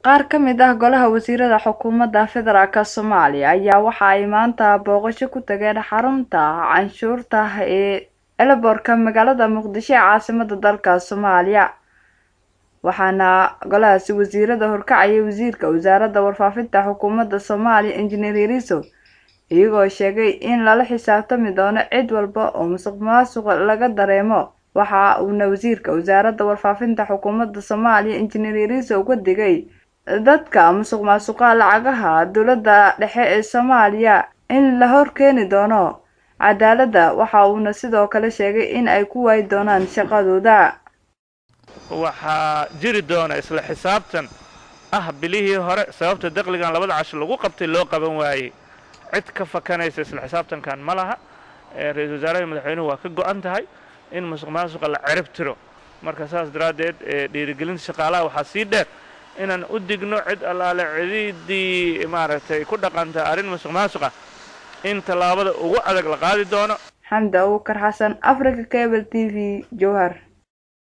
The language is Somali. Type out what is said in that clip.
qaar ka mid ah golaha wasiirada xukuumadda federaalk soomaaliya ayaa waxa ay maanta booqasho ku tageen xarunta canshuurta ee elborka magaalada muqdisho ee caasimada dalka soomaaliya waxaana golahaasi wasiirada horkacayay wasiirka wasaaradda warfaafinta xukuumadda soomaaliya injineer yariso iyagoo sheegay in lala xisaabtami doono cid walba oo musuq maasuq laga dareemo waxa uuna wasiirka wasaaradda warfaafinta xukuumadda soomaaliya injineer yariso uga digay dadka musuq maasuqa lacagaha dowladda dhexe ee soomaaliya in la horkeeni doono cadaaladda waxa uuna sidoo kale sheegay in ay ku waayi doonaan shaqadooda waxaa jiri doona isla xisaabtan ah bilihii hore sababta daqligan labada casho lagu qabtay loo qaban waayey cid ka fakanaysa isla xisaabtankan ma laha ra-iisul wasaaraha madaxweynuhu waa ka go-an tahay in musuq maasuqa la cirib tiro marka saas daraaddeed dhiirigelinta shaqaalaha waxaa sii dheer inaan u digno cid allaale cidiidii maaragtay ku dhaqanta arrin musuq maasuqa in tallaabada ugu adag la qaadi doono xamda uukar xasan africa cable t v jowhar